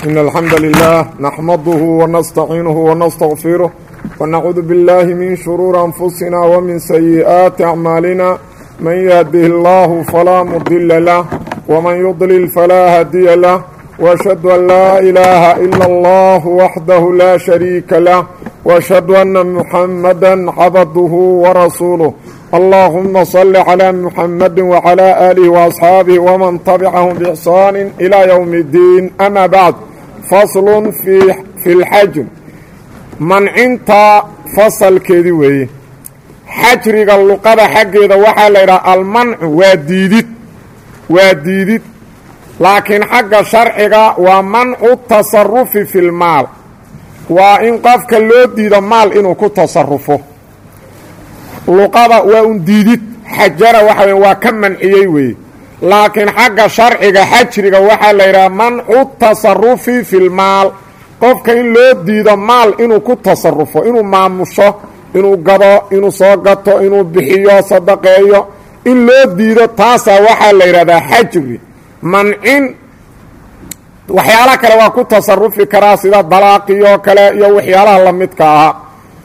إن الحمد لله نحمده ونستعينه ونستغفره ونعوذ بالله من شرور أنفسنا ومن سيئات أعمالنا من يهده الله فلا مضل له ومن يضلل فلا هادي له وأشهد أن لا إله إلا الله وحده لا شريك له وأشهد أن محمدا عبده ورسوله اللهم صل على محمد وعلى آله وأصحاabه ومن تبعهم بإحsaan إلى يوم الدين أmا bعd fasl في اlxajr mancinta fasalkeedii weeye xajriga luqada xaggeeda waxaa la yidhaha almancu waa diidid waa diidid laakiin xagga sharciga waa mancu tasarufi fi اlmaal waa in qofka loo diido maal inuu ku tasarufo luqada waa un diidid xajara waxa wey waa ka manciyey weeye laakiin xagga sharciga xajriga waxaa la yidhaha mancu tasarufi fi lmaal qofka in loo diido maal inuu ku tasarufo inuu maamusho inuu gado inuu soo gato inuu bixiyo sadaqeeyo in loo diido taasaa waxaa la yidhahdaa xajri mancin waxyaala kale waa ku tasarufi karaa sida dalaaqiyoo kale iyo waxyaalaha lamidka ahaa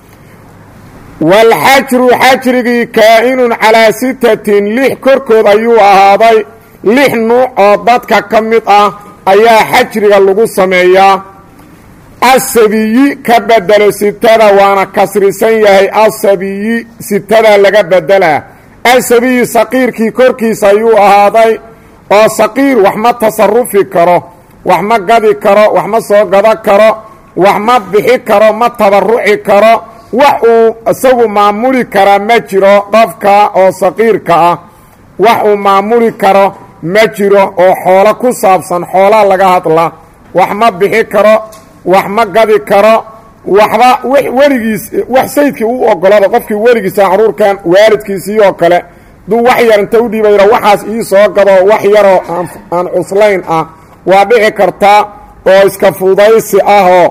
waalxajru xajrigii kaa-inun calaa sitatin lix korkood ayuu ahaaday lix nuuc oo dadka ka mid ah ayaa xajriga lagu sameeyaa asabiyi ka bedelo sitada waana kasrisan yahay asabiyi sitada laga bedelaa asabiyi saqiirkii korkiisa ayuu ahaaday oo saqiir wax ma tasarufi karo wax ma gadi karo wax ma soo gado karo wax ma bixi karo ma tabaruci karo wax uu isagu maamuli karaa ma jiro qofka oo saqiirka ah wax uu maamuli karo ma jiro oo xoolo ku saabsan xoolaa laga hadla wax ma bixi karo wax ma gadi karo waxba weligiis wax sayidkii u ogolada qofkii weligiisa caruurkan waalidkiisii oo kale duu wax yar inta u dhiibayra waxaas ii soo gado wax yaroo aan cuslayn ah waa dhici kartaa oo iska fudaysi ahoo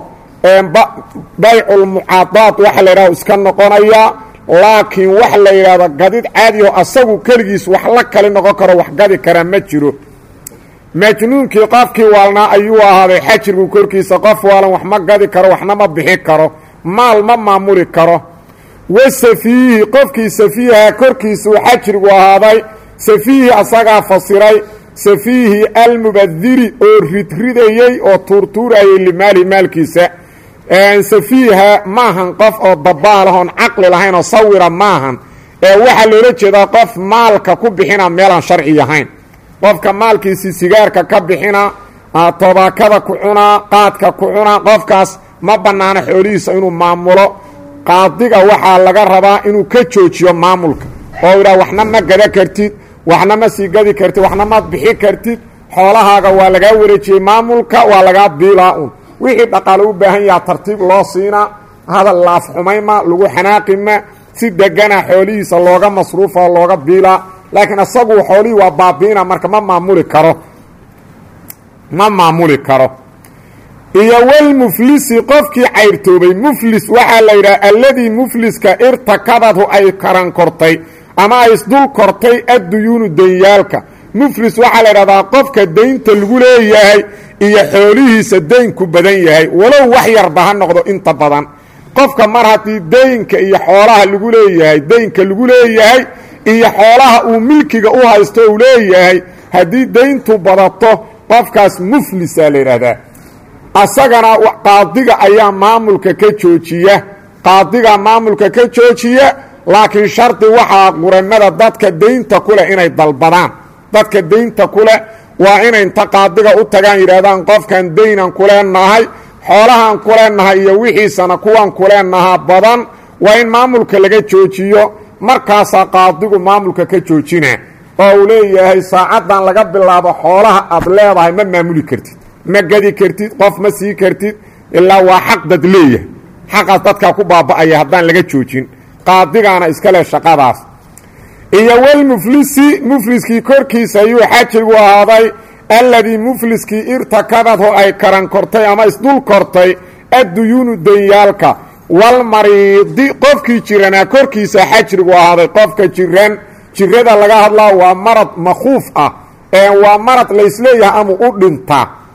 bayculmucaadaad waxa la yidhahdo iska noqonaya laakiin wax la yidhaahdo gadid caadioo asagu keligiis wax la kali noqon karo wax gadi karaa ma jiro majnuunkii qofkii waalnaa ayuu ahaaday xajrigu korkiisa qof waalan wax ma gadi karo waxna ma bixi karo maal ma maamuli karo wa safiihi qofkii safiiha korkiisuu xajrigu ahaaday safiihi asagaa fasiray safiihi almubadiri oo ridridayey oo tuurtuurayay limaali maalkiisa safiiha maahan qof oo dabaalahoon caqli lahayn oo sawira maahan ee waxaa loola jeedaa qof maalka ku bixina meelaan sharci ahayn qofka maalkiisii sigaarka ka bixina tobaakada ku cunaa qaadka ku cunaa qofkaas ma bannaano xoolihiisa inuu maamulo qaadiga waxaa laga rabaa inuu ka joojiyo maamulka oo idhaha waxna ma gada kartid waxna ma sii gadi kartid waxna ma bixi kartid xoolahaaga waa lagaa wareejiyey maamulka waa lagaa biilaa un wixii dhaqaale u baahan yaha tartiib loo siinaa hadal laaf xumayma lagu xanaaqima si degana xoolihiisa looga masruufa looga biilaa laakiin isagu xoolihii waa baabiina marka ma maamuli karo ma maamuli karo iyo walmuflisi qofkii cayrtoobay muflis waxaa la yidhaha alladii mufliska irtakadadhu ay karan kortay ama ay isdul kortay adduyuunu danyaalka muflis waxaa la yidhahdaa qofka daynta lagu leeyahay iyo xoolihiisa daynku badan yahay walow wax yarba ha noqdo inta badan qofka mar haddii daynka iyo xoolaha lagu leeyahay daynka lagu leeyahay iyo xoolaha uu milkiga u haysto uu leeyahay haddii dayntu badato qofkaas muflisaa la yidhaahdaa asagana qaadiga ayaa maamulka ka joojiya qaadiga maamulka ka joojiya laakiin shardi waxaa quramada dadka daynta kuleh inay dalbadaan dadka daynta kuleh waa inay inta qaadiga u tagaan yidhahdaan qofkan daynan kuleenahay xoolahan kuleenahay iyo wixiisana kuwan kuleenahaa badan waa in maamulka laga joojiyo markaasaa qaadigu maamulka ka joojina oo uu leeyahay saacaddan laga bilaabo xoolaha aad leedahay ma maamuli kartid ma gadi kartid qof ma sii kartid ilaa waa xaq dad leeyahay xaqaas dadkaa ku baaba'aya haddaan laga joojin qaadigaana iska leh shaqadaas iyo walmuflisi mufliskii korkiisa ayuu xajigu ahaaday alladii mufliskii irtakadadhu ay karan kortay ama isdul kortay adduyuunu danyaalka walmariidi qofkii jiranaa korkiisa xajrigu ahaaday qofka jiran jirada laga hadlaa waa marad makhuuf ah ee waa marad laysleeyahay ama u dhintaa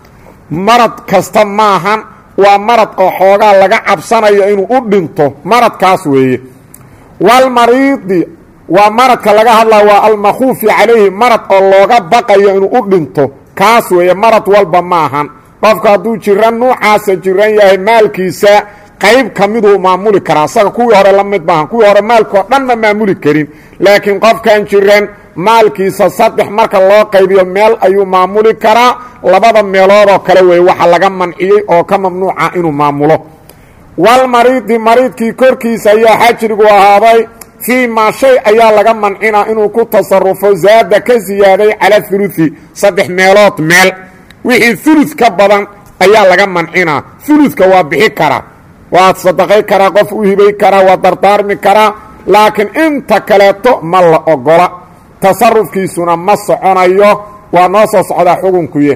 marad kasta maahan waa marad oo xoogaa laga cabsanayo inuu u dhinto maradkaas weeye walmariidi waa maradka laga hadlaa waa almakhuufi calayhi marad oo looga baqayo inuu u dhinto kaas weeye marad walba maahan qofka hadduu jiran nuucaasa jiran yahay maalkiisa qayb ka miduu maamuli karaa asaga kuwii hore la mid maahan kuwii hore maalkoo dhan ma maamuli karin laakiin qofkan jiran maalkiisa saddex marka loo qaybiyo meel ayuu maamuli karaa labada meeloodoo kale weeye waxa laga manciyey oo ka mamnuuca inuu maamulo walmariidi mariidkii korkiisa ayaa xajrigu ahaaday fii maa shay ayaa laga mancinaa inuu ku tasarufo zaada ka siyaaday cala huluثi saddex meelood meel wixii ulu ka badan ayaa laga mancinaa uluka waa bixi karaa waa sadaqay karaa qof u hibay karaa waa dardaarmi karaa laakiin inta kaleeto ma la ogola tasarufkiisuna ma soconayo waa noo soo socdaa xukunkuye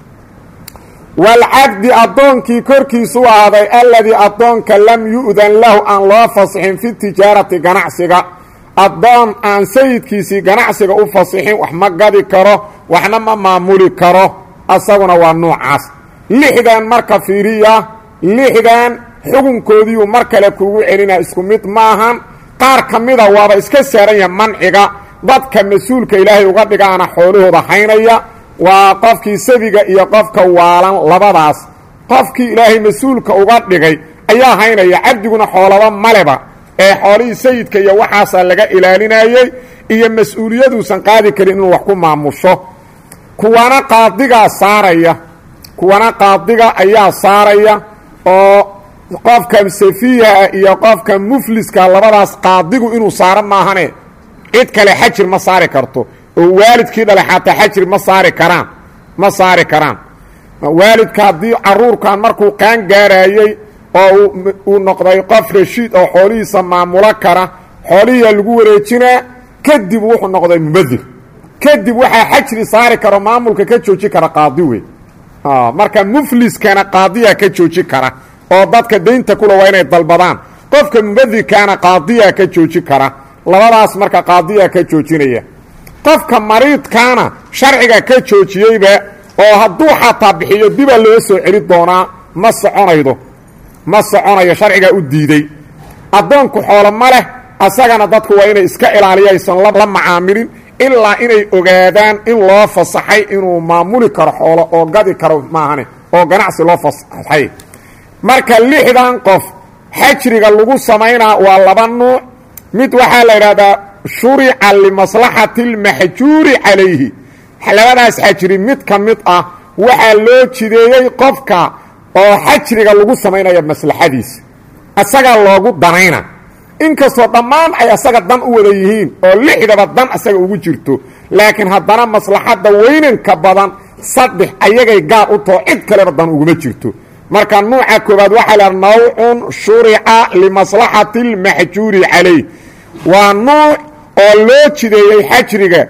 waalcabdi addoonkii korkiisu ahaaday alladii addoonka lam yu'dan lahu aan loo fasixin fi tijaarati ganacsiga addoon aan sayidkiisii ganacsiga u fasixin wax ma gadi karo waxna ma maamuli karo asaguna waa nuucaas lixdan marka fiiriya lixdan xukunkoodiiu mar kale kuugu celinaa isku mid maahan qaar ka mida waaba iska saaran yaha manciga dadka mas-uulka ilaahay uga dhigaana xoolahooda haynaya waa qofkii sabiga iyo qofka waalan labadaas qofkii ilaahay mas-uulka uga dhigay ayaa haynaya cabdiguna xoolaba maleba ee xoolihii sayidka iyo waxaasaa laga ilaalinayey iyo mas-uuliyaduusan qaadi karin inuu wax ku maamusho kuwana qaadigaa saaraya kuwana qaadiga ayaa saaraya oo qofka safiiha iyo qofka mufliska labadaas qaadigu inuu saaro maahane cid kale xajir ma saari karto oo waalidkii dhale xataa xajir ma saari karaan ma saari karaan waalidka haddii caruurkan markuu qaan gaarayey oo uu noqday qof rashiid oo xoolihiisa maamulo kara xoolihiia lagu wareejinaa kadib wuxuu noqday mubadir kadib waxaa xajri saari karo maamulka ka jooji kara qaadi wey marka mufliskana qaadiya ka jooji kara oo dadka daynta kula waa inay dalbadaan qofka mubadirkaana qaadiya ka jooji kara labadaas marka qaadiya ka joojinaya qofka mariidkaana sharciga ka joojiyeyba oo hadduu xataa bixiyo dibaa loo soo celi doonaa ma soconaydo ma soconayo sharcigaa u diiday addoonku xoolo ma leh asagana dadku waa inay iska ilaaliya aysan la macaamilin ilaa inay ogaadaan in loo fasaxay inuu maamuli karo xoolo oo gadi karo maahane oo ganacsi loo fasaxay marka lixdan qof xajriga lagu samaynaa waa laba nuuc mid waxaa la idhahdaa shurica limaslaxati اlmaxjuuri calayhi labadaas xajri mid ka mid ah waxaa loo jideeyey qofka oo xajriga lagu samaynaya maslaxadiisa asagaa loogu danayna inkastoo dhammaan ay asaga dan u wada yihiin oo lixdaba dan asaga ugu jirto laakiin haddana maslaxadda weynanka badan saddex ayagay gaar u taho cid kaleba dan uguma jirto marka nuuca koobaad waxaa la nawcun shurica limaslaxati اlmaxjuuri calayh waa nuuc oo loo jideeyey xajriga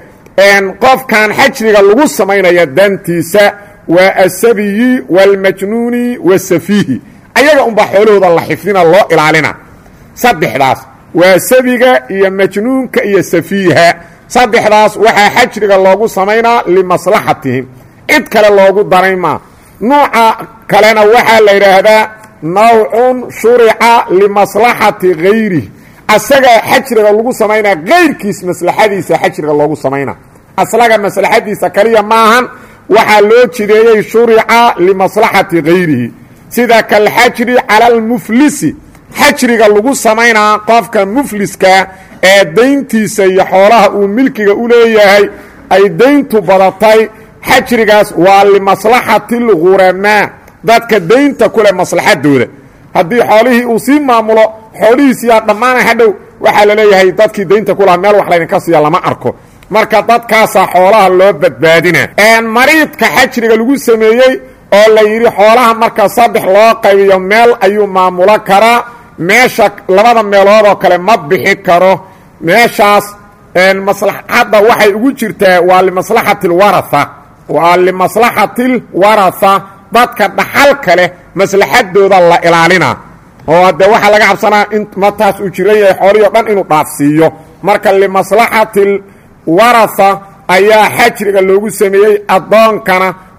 qofkan xajriga lagu samaynaya dantiisa waa asabiyi wاlmajnuuni wasafiihi ayaga unbaa xoolahooda la xifdina loo ilaalina saddexdaas waa sabiga iyo majnuunka iyo safiiha saddexdaas waxaa xajriga loogu samaynaa limaslaxatihim cid kale loogu daray maa nuuca kalena waxaa la yidhaahdaa nawcun shurica limaslaxati gayrih asaga xajriga lagu samaynaa kayrkiis maslaxadiisa xajriga loogu samaynaa aslaga maslaxadiisa kaliya maahan waxaa loo jideeyey shurica limaslaxati gayrihi sida kalxajri cala almuflisi xajriga lagu samaynaa qofka mufliska ee dayntiisa iyo xoolaha uu milkiga u leeyahay ay dayntu badatay xajrigaas waa limaslaxati اlghuramaa dadka daynta kuleh maslaxadooda haddii xoolihii uu sii maamulo xoolihiisiyaa dhammaana hadhow waxaa la leeyahay dadkii daynta kulaha meel wax laydinka siiya lama arko marka dadkaasaa xoolaha loo badbaadina mariidka xajriga lagu sameeyey oo la yidhi xoolaha marka saddex loo qaybiyo meel ayuu maamulo karaa meesha labada meelood oo kale ma bixi karo meeshaas maslaxadda waxay ugu jirtaa waa limaslaxati اlwaraa waa limaslaxati اlwaratha dadka dhaxalka leh maslaxadooda la ilaalina oo hadde waxaa laga cabsanaa in mataas uu jiran yahay xoolihii o dhan inuu dhaafsiiyo marka limaslaxati اlwaratha ayaa xajriga loogu sameeyey addoonkana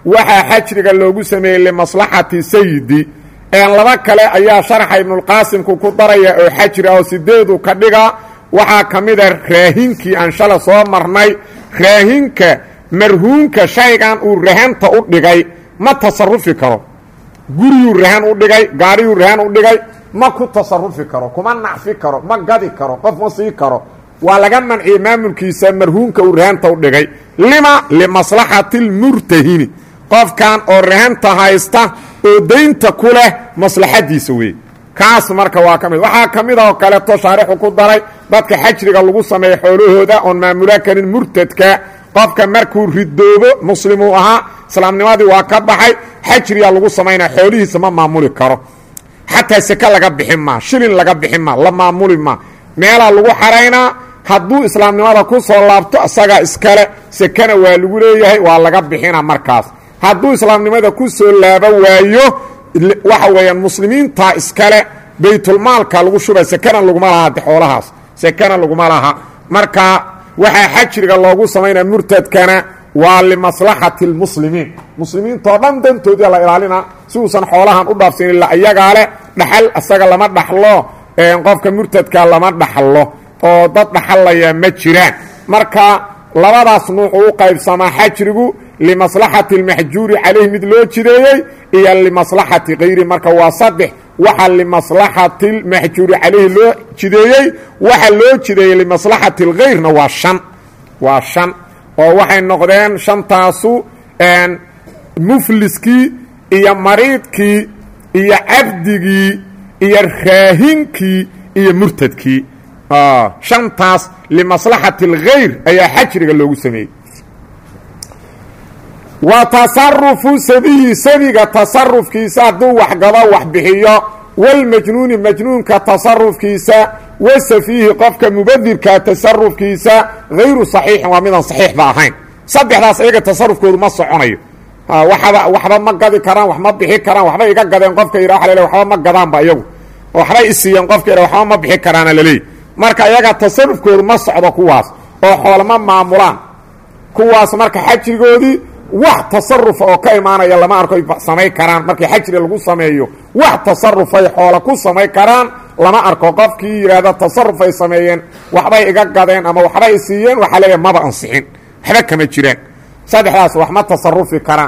waxaa xajriga loogu sameeyey limaslaxati sayidi laba kale ayaa sharxa ibnulqaasimku ku daraya oo xajri ah oo sideedu ka dhiga waxaa ka mida raahinkii aan shala soo marnay raahinka marhuunka shaygan uu rahanta u dhigay ma tasarufi karo guriyuu rahan u dhigay gaariyuu rahan u dhigay ma ku tasarufi karo kuma nacfi karo ma gadi karo qof ma sii karo waa laga manciyey maamulkiisa marhuunka uu rahanta u dhigay lima limaslaxati lmurtahini qofkan oo rahanta haysta oo daynta ku leh maslaxadiisa weeye kaas marka waa ka mid waxaa ka mid a oo kaleeto shaarixu ku daray dadka xajriga lagu sameeya xoolahooda oon maamula karin murtadka qofka markuu ridoobo muslimuu ahaa islaamnimadii waa ka baxay xajriyaa lagu samaynaa xoolihiisa ma maamuli karo xataa seke laga bixin maa shilin laga bixin maa la maamuli maa meelaa lagu xaraynaa hadduu islaamnimada ku soo laabto isagaa iskale sekena waa lagu leeyahay waa laga bixina markaas hadduu islaamnimada ku soo laabo waayo waxa weeyaan muslimiinta iskale baytulmaalka lagu shuba sekena laguma laha de xoolahaas sekena laguma laha marka waxaa xajriga loogu samaynaa murtadkana waa limaslaxati اlmuslimiin muslimiintoo dhan dantoodii la ilaalina si uusan xoolahan u dhaafsin ila iyagaa leh dhaxal isaga lama dhaxlo qofka murtadka lama dhaxlo oo dad dhaxallaya ma jiraan marka labadaas nuuc u qaybsamaa xajrigu limaslaxati اlmaxjuuri calayh mid loo jideeyey iyo limaslaxati kayri marka waa saddex waxa limaslaxati اlmaxjuuri calayhi loo jideeyey waxa loo jideeyey limaslaxati اlkayrna waa shan waa shan oo waxay noqdeen shantaasu mufliskii iyo mariidkii iyo cabdigii iyo raahinkii iyo murtadkii shantaas limaslaxati اlkhayr ayaa xajriga loogu sameeyey wa tasarufu sabiyi sabiga tasarufkiisa hadduu waxgado wax bixiyo walmajnuuni majnuunka tasarufkiisa wasafiihi qofka mubadirka tasarufkiisa hayru saxiixin waa midaan saxiixba ahayn saddexdaas iyaga tasarufkoodu ma soconayo waxba waxba ma gadi karaan wax ma bixi karaan waxbay iga gadeen qofka yidha waa lale waxba ma gadaanba iyagu waxbay isiiyeen qofka yidha waxba ma bixi karaana laleeyahy marka iyaga tasarufkoodu ma socdo kuwaas oo xoolama maamulaan kuwaas marka xajrigoodii wax tasarufa oo ka imaanaya lama arko ay samay karaan markii xajri lagu sameeyo wax tasarufay xoola ku samay karaan lama arko qofkii yidhaahda tasarufay sameeyeen waxbay iga gadeen ama waxbay siiyeen waxaa leeyahay maba ansixin waxba kama jiraan saddexdaas wax ma tasarufi karaan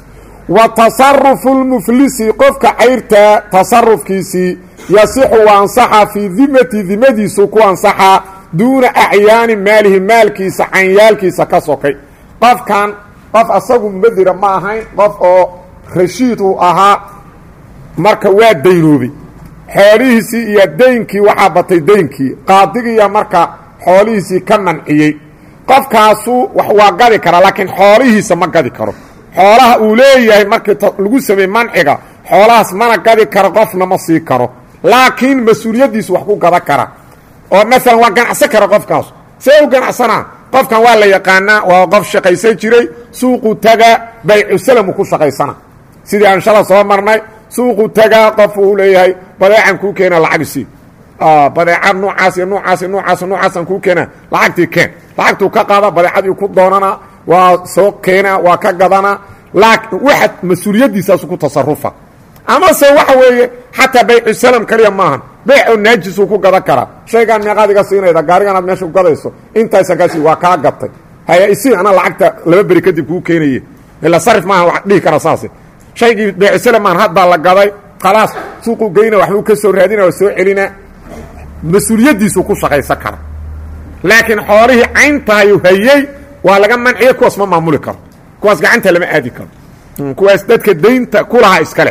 wa tasarufu lmuflisi qofka cayrta tasarufkiisii yasixu wa ansaxa fii dimati dimadiisu ku ansaxaa duuna acyaani maalihi maalkiisa canyaalkiisa ka sokay qofkan qof asagu mubadira ma ahayn qof oo rashiid uu ahaa marka waa daynoobay xoolihiisii iyo daynkii waxaa batay daynkii qaadigiiya marka xoolihiisii ka manciyey qofkaasu wax waa gadi karaa laakiin xoolihiisa ma gadi karo xoolaha uu leeyahay markii lagu sameeyey manciga xoolahaas mana gadi karo qofna ma sii karo laakiin mas-uuliyaddiisu wax ku gada kara oo maalan waa ganacsan kara qofkaas see u ganacsanaa qofkan waa la yaqaanaa waa qof shaqaysan jiray suuqu taga baycusalam ku shaqaysana sidii aan shala soo marnay suuqu tagaa qof uu leeyahay badeecan kuu keena lacagsi badeeca nuucaas iyo nuucaas nuucaas nuucaasaan kuu keena lacagtii keen lacagtuu ka qaada badeecadii ku doonana waa soo keena waa ka gadana waxa mas-uuliyaddiisaasu ku tasarufa amase waxa weeye xataa baycusalam kaliya maahan beecoo naajisuu ku gadan karaa shaygaan meeqaad iga siinayda gaarigan aad meesha ku gadayso intaysan kaasi waa kaa gatay haya isii ana lacagta laba beri kadib kuu keenaye ila sarif maaha wa dhihi kara saase shaygii baycusalam maahan had baa la gaday khalaas suuquu geyna waxbuu ka soo raadina waa soo celina mas-uuliyaddiisuu ku shaqaysan kara laakiin xoolihii cayntahayu hayey waa laga manciye kuwaas ma maamuli karo kuwaas gacanta lama aadi karo kuwaas dadka daynta kulaha iskale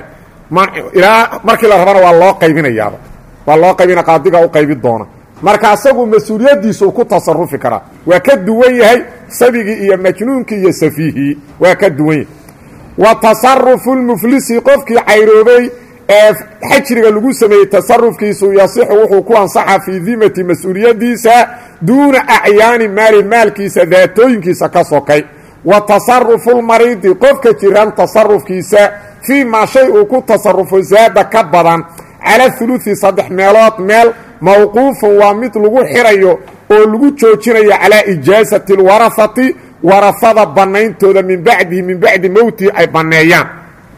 ilaa markii la rabana waa loo qaybinayaaba waa loo qaybina qaadiga u qaybi doona marka asagu mas-uuliyaddiisuu ku tasarufi karaa waa ka duwan yahay sabigii iyo majnuunkii iyo safiihii waa ka duwan yahay wa tasarufu lmuflisi qofkii cayroobay ee xajriga lagu sameeyey tasarufkiisu yasixu wuxuu ku ansaxa fii dimati mas-uuliyaddiisa duuna acyaani maali maalkiisa daatooyinkiisa ka sokay wa tasarufu lmariidi qofka jiran tasarufkiisa fii maa shay uu ku tasarufo zaada ka badan cala huluثi saddex meelood meel mawquufun waa mid lagu xirayo oo lagu joojinayo calaa ijaasati اlwarahati warafada bannayntooda min bacdihi min bacdi mowtihi ay banneeyaan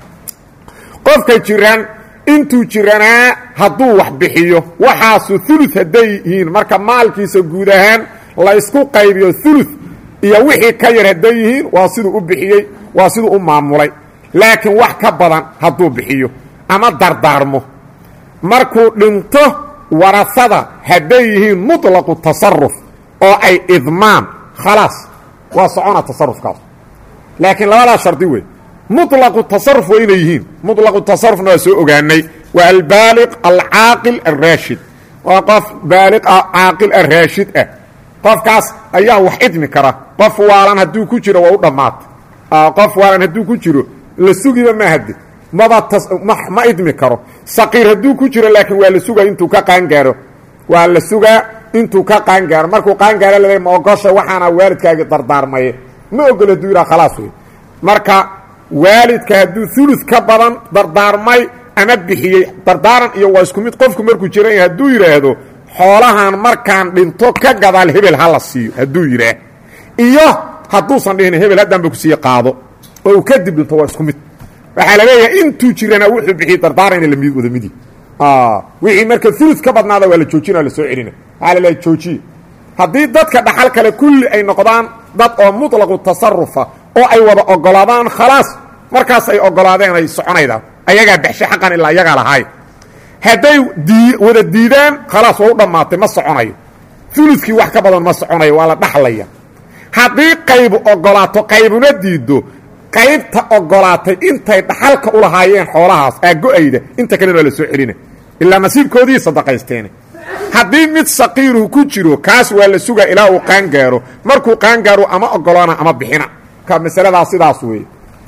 qofka jiran intuu jiranaa hadduu wax bixiyo waxaasu ulu hadday yihiin marka maalkiisa guud ahaan la ysku qaybiyo ulu iyo wixii ka yar hadday yihiin waa siduu u bixiyey waa siduu u maamulay laakiin wax ka badan hadduu bixiyo ama dardaarmo markuu dhinto warasada hadday yihiin muطlaqu tasaruf oo ay idmaan khalaas waa socona tasarufkaas laakiin labadaa shardi wey muطlaqu tasaruf waa inay yihiin muطlaqu tasarufna waa soo ogaanay waa albaaliq alcaaqil alraashid waa qof baaliq ah caaqil ah raashid ah qofkaas ayaa wax idmi kara qof waalan hadduu ku jiro waa u dhammaatay qof waalan hadduu ku jiro la sugiba ma hade maba ma idmi karo saqiir hadduu ku jiro laakiin waa la sugaa intuu ka qaangaaro waa la sugaa intuu ka qaangaaro markuu qaangaaro laleey ma ogosha waxaana waalidkaagi dardaarmaye ma ogol hadduu yidhaha khalaas wey marka waalidka hadduu ulud ka badan dardaarmay ama bixiyey dardaaran iyo waa isku mid qofku markuu jiran yahay hadduu yidhaahdo xoolahan markaan dhinto ka gadaal hebel ha la siiyo hadduu yidhaah iyo hadduusan dhihin hebel haddaanba kusiiye qaado oo uu kadib dhinto waa isku mid waxaa la leeyahay intuu jirana wuxuu bixiyey dardaaran ina lamid wada midi wixii marka ulud ka badnaada waa la joojina la soo celina waxaa la leeyahay joojiye haddii dadka dhaxal kale kulli ay noqdaan dad oo muطlaqu tasarufa oo ay wada ogolaadaan khalaas markaas ay ogolaadeen ay soconaydaa ayagaa baxshe xaqan ilaa ayagaa lahaay hadday wada diidaan khalaas waa u dhammaatay ma soconayo uludkii wax ka badan ma soconayo waa la dhaxlaya haddii qaybu ogolaato qaybuna diiddo qaybta ogolaatay intay dhaxalka u lahaayeen xoolahaas aago-ayda inta kalena waa la soo celina ilaa nasiibkoodii sadaqaysteene haddii mid saqiiruhu ku jiro kaas waa la sugaa ilaa uu qaangaaro markuu qaangaaro ama ogolaana ama bixina ka masaladaas sidaas weeye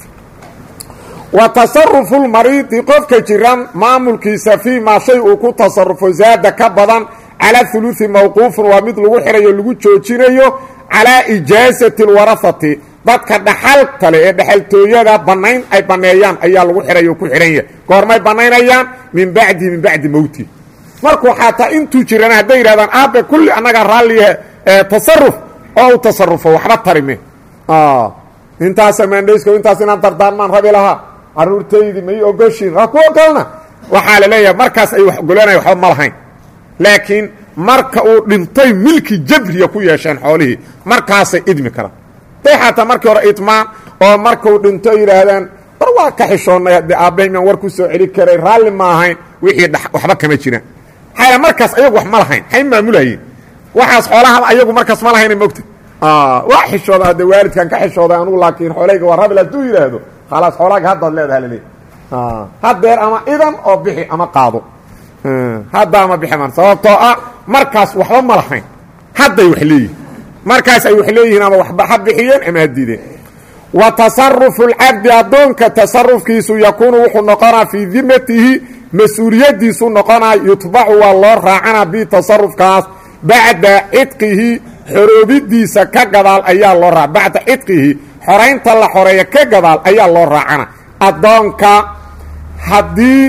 wa tasarufu lmariidi qofka jiran maamulkiisa fii maa shay uu ku tasarufo zaada ka badan calaa huluثi mawquufun waa mid lagu xirayo lagu joojinayo calaa ijaasati اlwarahati dadka dhaxalkale ee dhexaltooyada bannayn ay banneeyaan ayaa lagu xirayo ku xidhan yahay goormay bannaynayaan min bacdihi min bacdi mowti markuu xataa intuu jirana hadday yidhahdaan aabe kulli annagaa raalliya tasaruf oo u tasarufo waxba tarime intaasa maandhaysko intaas inaan dardaarmaan rabi lahaa caruurtaydii may ogoshiin waa ku ogolna waxaa la leeyahay markaas ay wax ogolaanaya waxba ma lahayn laakiin marka uu dhintay milki jabriya ku yeesheen xoolihii markaasay idmi karaan day xataa markii hore idmaan oo markuu dhinto yidhaahdaan war waa ka xishoonnay haddii aabbahay maan war ku soo celi karay raalli ma ahayn wixii waxba kama jiraan maxaa markaas ayagu wax ma lahayn hay maamulayeen waxaas xoolahaba ayagu markaas ma lahayna mogta waa xishooda hadde waalidkan ka xishooday anugu laakiin xoolayga waa rabil hadduu yidhaahdo khalaas xoolaaga haddaad leedaha laleey haddeer ama idan oo bixi ama qaado hadda ama bixi man sababtoo ah markaas waxba ma lahayn hadday wax leeyihin markaas ay wax leeyihiin ama waxba ha bixiyeen ama ha diideen wa tasarufu lcabdi addoonka tasarufkiisu yakuunu wuxuu noqonaa fii dimatihi mas-uuliyaddiisu noqonaa yutbacu waa loo raacana bi tasarufkaas bacda cidqihi xoroobidiisa ka gadaal ayaa loo raa bacda cidqihi xoraynta la xoreeya ka gadaal ayaa loo raacana addoonka haddii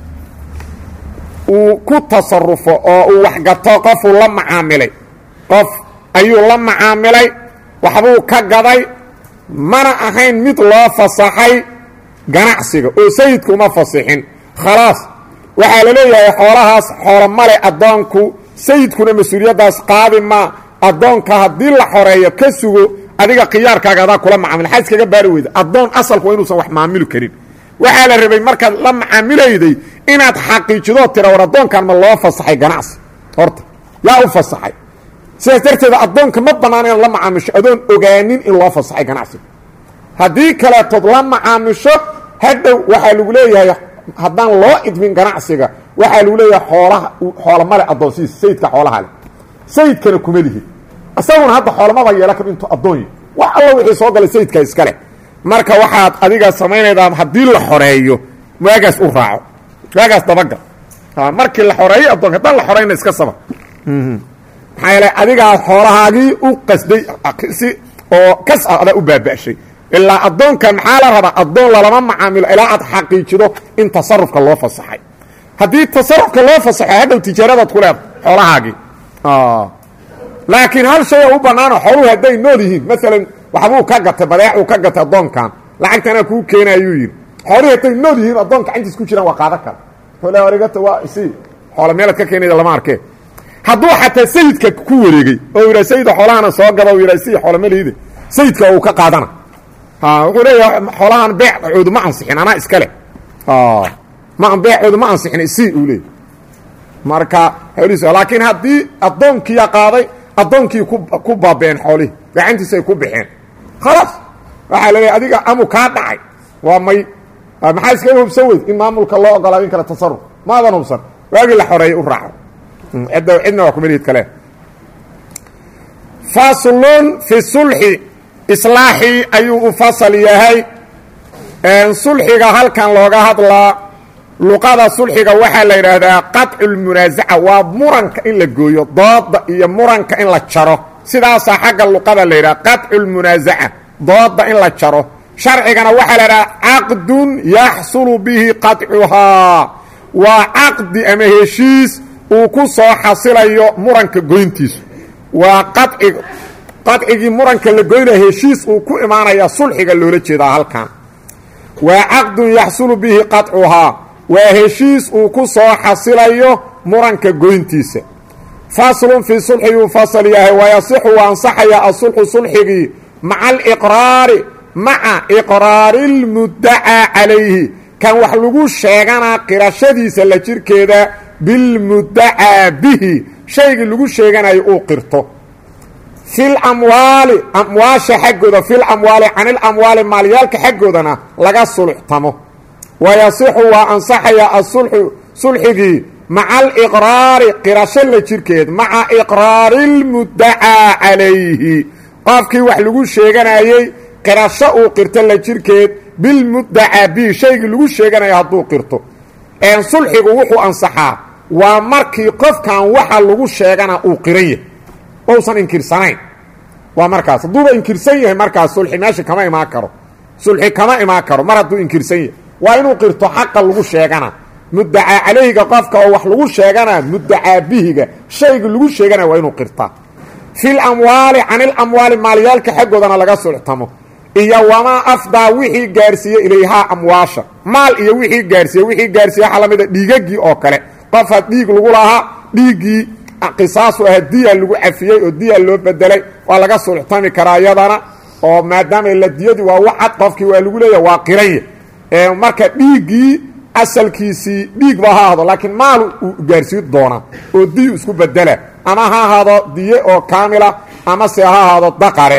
uu ku tasarufo oo uu waxgato qofuu la macaamilay qof ayuu la macaamilay waxbuu ka gaday mana ahayn mid loo fasaxay ganacsiga oo sayidku uma fasixin khalaas waxaa la leeyahay xoolahaas xoolo male addoonku sayidkuna mas-uuliyaddaas qaadi maa addoonka haddii la xoreeyo ka sugo adiga khiyaarkaaga adaa kula macaamil xaa iskaga baari weyda addoon asalku waa inuusan wax maamili karin waxaa la rabay markaad la macaamilayday inaad xaqiijido tira war addoonkan ma loo fasaxay ganacsi horta yaa u fasaxay sidaas darteeda addoonka ma bannaan inaad la macaamisho adoon ogaanin in loo fasaxay ganacsiga haddii kaleetood la macaamisho hadhow waxaa lagu leeyahay haddaan loo idmin ganacsiga waxaa lagu leeyahay xoolaha xoola male addoonsidiisa sayidka xoolaha leh sayidkana kuma lihid isaguna hadda xoolamaba yeela kar intuu addoonyi wax alla wixii soo galay sayidka iska leh marka waxaad adiga samaynaydaa haddii la xoreeyo waagaas u raaco waagaas dabagal markii la xoreeyo addoonka haddaan la xorayna iska saba maxaa yeele adigaa xoolahaagii u qasday si oo kas ah adaa u baaba'shay ilaa addoonkan maxaa la rabaa addoon lalama macaamilo ilaa aad xaqiijido in tasarufka loo fasaxay haddii tasarufka loo fasaxo hadhow tijaaradaad ku leeda xoolahaagii laakiin hal shay oo u bannaano xooluhu hadday nool yihiin maalan waxbuu ka gatay badeecuu ka gatay addoonkan lacagtanaa kuu keena ayuu yidhi xoolihii hatay nool yihiin addoon gacantiis ku jiraan waa qaadan kara origata waa isi xoole meelaad ka keenayda lama arkee hadduu xataa sayidka ku wareegey oo yidha sayida xoolahana soo gaba u yidha si xoole malihide sayidka uu ka qaadana wuxuu leeyahay xoolahan beecoodu ma ansixin anaa iska leh ma beecoodu ma ansixin isi uu leeyay marka xoolihiis laakiin haddii addoonkiiya qaaday addoonkii ku baabeen xoolihii gacantiisa ay ku baxeen khalaas waxaa laleeyahay adiga amu kaa dhacay waa may maxaa iskaga hubsan weyd in maamulka loo ogolaado in kale tasaruf maadan hubsan waagii la xoreeyey u raaco cidda cidna waa kumelid kale faslun fi sulxi islaaxii ayuu u fasal yahay sulxiga halkan looga hadlaa luqada sulxiga waxaa la yidhaahdaa qaطcu lmunaasaca waa muranka in la gooyo dooda iyo muranka in la jaro sidaasaa xagga luqada la yidhaha qaطcu lmunaasaca dooda in la jaro sharcigana waxaa la idhaha caqdun yaxsulu bihi qaطcuhaa waa caqdi ama heshiis uu ku soo xasilayo muranka goyntiisu waa qaci qacigii muranka la goynaya heshiis uu ku imaanaya sulxiga loola jeedaa halkan waa caqdun yaxsulu bihi qaطcuhaa waa heshiis uu ku soo xasilayo muranka goyntiisa faslun fii sulxi yuu fasal yahay wayasixu waa ansaxaya asulxu sulxigii maca aliqraari maca iqraari اlmuddacaa calayhi kan wax lagu sheeganaa qirashadiisa la jirkeeda bilmuddacaa bihi shaygii lagu sheeganayo uu qirto fil amwaali amwaasha xaggooda fil amwaali can ilamwaali maalyaalka xaggoodana laga sulxtamo wayasixu waa ansaxaya asulxu sulxigii maca aliqraari qirasho la jirkeed maca iqraari اlmuddacaa calayhi qofkii wax lagu sheeganayey qirasho uu qirto la jirkeed bilmuddacaa bihi shaygii lagu sheeganayo hadduu qirto sulxigu wuxuu ansaxaa waa markii qofkan waxa lagu sheegana uu qiran yahay ousan inkirsanayn waa markaas hadduuba inkirsan yahay markaas sulxi meesha kama imaan karo sulxi kama imaan karo mar hadduu inkirsan yahay waa inuu qirto xaqa lagu sheegana muddacaa calayhiga qofka oo wax lagu sheegana muddacaa bihiga shayga lagu sheegana waa inuu qirtaa fil amwaali can ilamwaali maalyaalka xaggoodana laga sulxtamo iyo wamaa afdaa wixii gaarsiiye ilayhaa amwaasha maal iyo wixii gaarsiiye wixii gaarsiiye waxaa lamida dhiigagii oo kale qofa dhiig lagu lahaa dhiiggii qisaasu aha diya lagu cafiyey oo diya loo bedelay waa laga sulxtami karaa iyadana oo maadaama la diyadii waa wacad qofkii waa lagu leeyahay waa qiranya marka dhiiggii asalkiisii dhiig ba ha ahdo laakiin maal uu gaarsiin doonaa oo diyu isku bedela ama ha ahaado diye oo kaamila ama se ha ahaado daqare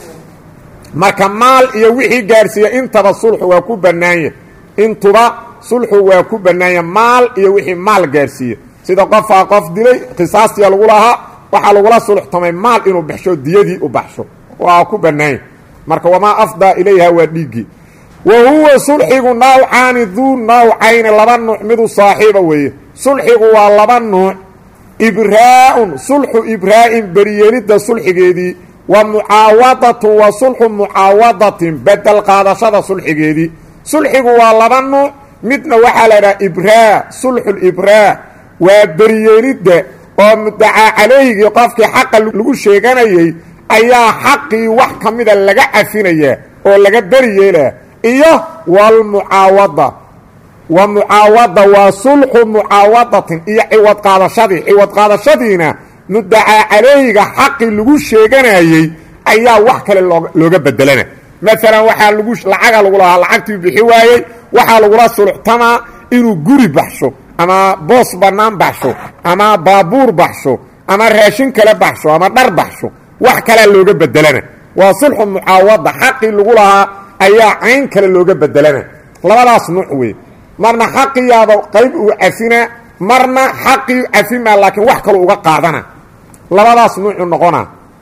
marka maal iyo wixii gaarsiiya intaba sulxu waa ku bannaanya intuba sulxu waa ku bannaanya maal iyo wixii maal gaarsiiya sida qofaa qof dilay qisaastiya lagu lahaa waxaa lagula sulxtamay maal inuu baxsho diyadii u baxsho waa ku bannaanya marka wamaa afdaa ilayha waa dhiiggii wa huwa sulxigu nawcaani duu nawcayni laba nuuc midu saaxiiba weeye sulxigu waa laba nuuc ibraa-un sulxu ibraa-in beriyeelidda sulxigeedii wa mucaawadatu wa sulxu mucaawadatin bedel qaadashada sulxigeedii sulxigu waa laba nuuc midna waxaa la idhaha ibraa sulxulibraa waa beriyeelidda oo mudacaa calayhigii qofkii xaqa lagu sheeganayey ayaa xaqii wax ka mida laga cafinayaa oo laga beri yeelaa iyo walmucaawada wa mucaawada waa sulxu mucaawadatin iyo ciwad qaadashadii ciwad qaadashadiina mudacaa calayhiga xaqii lagu sheeganayey ayaa wax kale looga bedelana maalan waxaa lagu lacaga lagu lahaa lacagtii bixi waayey waxaa lagula sulxtamaa inuu guri baxsho ama boos bannaan baxsho ama baabuur baxsho ama raashin kale baxsho ama dhar baxsho wax kalea looga bedelana waa sulxu mucaawada xaqii lagu lahaa ayaa cayn kale looga bedelana labadaas nuuc wey marna xaqiyaaba qayb uu cafina marna xaqii cafimaa laakiin wax kaloo uga qaadana labadaas nuucu noqona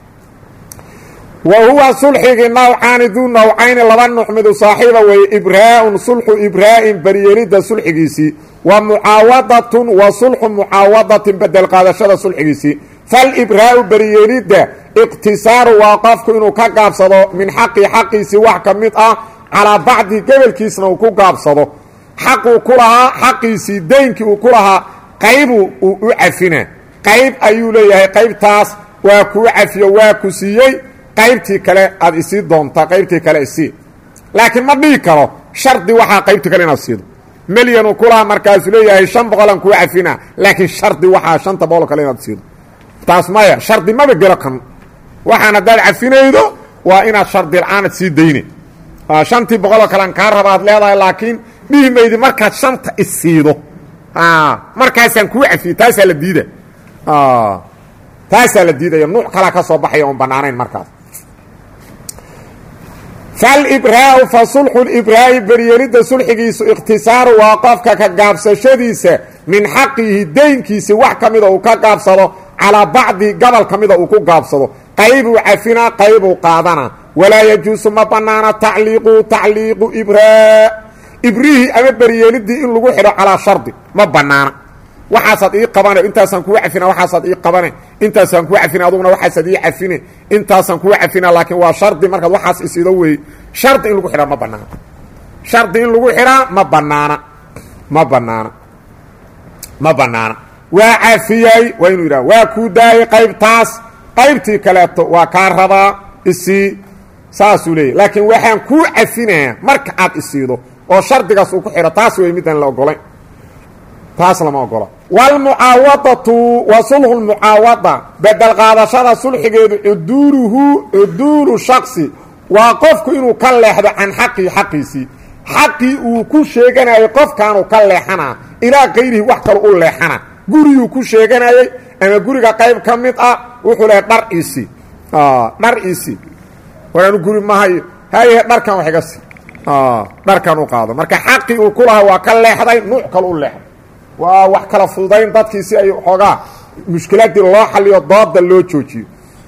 wa huwa sulxigii nawcaani duu nawcayni laba nuuc midu saaxiiba weeye ibraa-un sulxu ibraa-in beriyeelidda sulxigiisii wa mucaawadatun wa sulxu mucaawadatin bedel qaadashada sulxigiisii falibraau beriyeelidda iqtisaaru waa qofku inuu ka gaabsado min xaqii xaqiisii wax ka mid ah calaa bacdi gobolkiisna uu ku gaabsado xaquu ku lahaa xaqiisii daynkii uu ku lahaa qaybu uu u cafina qayb ayuu leeyahay qaybtaas waa kuu cafiyo waa ku siiyey qaybtii kale aad isii doontaa qaybtii kale isii laakiin ma dhihi karo shardi waxaa qaybtii kale inaad siido milyanu kulaha markaasuu leeyahay shan boqolaan kuu cafina laakiin shardi waxaa shanta boqol kale inaad siido taas maya shardi maba gelo kan waxaan haddaad cafinaydo waa inaad shardi la-aanad sii dayne shantii boqoloo kalean kaa raba ad leedahay laakiin dhihi maydi markaad shanta isiido markaasaan kuu cafiye taasaa la diida taasaa la diidaya nuuc kalaa ka soo baxaya oon bannaanayn markaas falbraau fa sulxu libraa'i beryeelidda sulxigiisu ikhtisaaru waa qofka ka gaabsashadiisa min xaqihi deynkiisi wax ka mida uu ka gaabsado calaa bacdi gobol ka mida uu ku gaabsado qaybuu cafinaa qaybuu qaadanaa walaa yajuusu ma bannaana tacliiqu tacliiqu ibraa ibrihii ama beryeelidii in lagu xidho calaa shardi ma bannaana waxaasaad ii qabane intaasaan kuu cafina waxaasaad ii qabane intaasaan kuu cafina aduguna waxaasaad ii cafine intaasaan kuu cafina laakiin waa shardi markaad waxaas isido weeye shardi in lagu xidhaa ma banaana shardi in lagu xidhaa ma banaana ma banaana ma banaana waa cafiyey waa inuu yidhaha waa kuu daayey qaybtaas qaybtii kaleeto waa kaa rabaa isii saasuu leeyahy laakiin waxaan kuu cafinayaa marka aad isiido oo shardigaas uu ku xidho taas wey midaan la ogolayn taas lama ogola wlmucaawadatu wa sulxu lmucaawada bedel qaadashada sulxigeedu cuduuluhu cuduulu shaksi waa qofku inuu ka leexdo can xaqii xaqiisii xaqii uu ku sheeganayay qofkaanuu ka leexanaa ilaa kayrihi wax kale u leexana guriguu ku sheeganayey ama guriga qayb ka mid ah wuxuu lehay dhar isi dhar isi waraanu guri mahayo haye dharkan wax iga si dharkan u qaado marka xaqii uu ku lahaa waa ka leexday nuuc kale u leexday waa wax kala fududayn dadkii si ay xoogaa mushkiladii loo xaliyo dooda loo joojiyo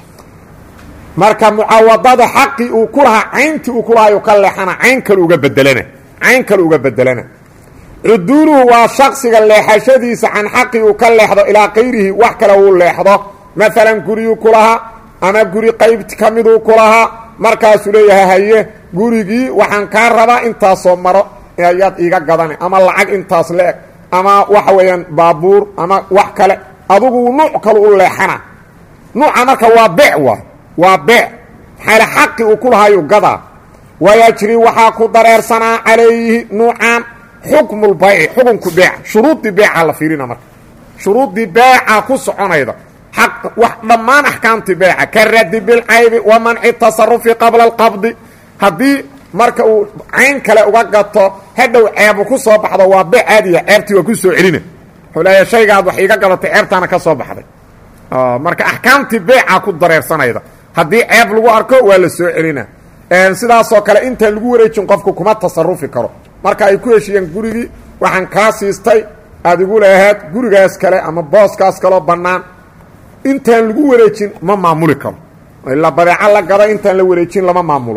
marka mucaawadada xaqii uu ku lahaa cayntii uu ku lahaa ka leexana cayn kale uga bedelana cayn kale uga bedelana cuduuluhu waa shaksiga leexashadiisa can xaqii uu ka leexdo ilaa kayrihi wax kale uu leexdo maalan guriyuu ku lahaa ama guri qayb ka miduu ku lahaa markaasuu leeyahay haye gurigii waxaan kaa rabaa intaasoo maro ayaad iiga gadane ama lacag intaas le-eg ama waxa weeyaan baabuur ama wax kale adugu nuuc kale u leexana nuuca marka waa beec waay waa beec maxaale xaqi uu ku lahaayu gadaa wayajri waxaa ku dareersanaa calayhi nuucan xukmulbayci xukunku beeca shuruuddii beeca la fiirina marka shuruuddii beeca ku soconayda aq wax dhammaan axkaamtii beeca ka radi bilcaybi wa manci tasarufi qabla alqabdi haddii marka uu cayn kale uga gato hadhow ceebu ku soo baxdo waa beec caadiya ceebtii waa ku soo celina wuxuu leeya shaygaad wax iiga gadatay ceebtaana ka soo baxday marka axkaamtii beeca ku dareersanayda haddii ceeb lagu arko waa la soo celina sidaasoo kale intaan lagu wareejin qofku kuma tasarufi karo marka ay ku heshiiyeen gurigii waxaan kaa siistay aad igu leehaad gurigaas kale ama booskaas kaloo bannaan intaan lagu wareejin ma maamuli karo ilaa badeeco la gada intaan la wareejin lama maamulo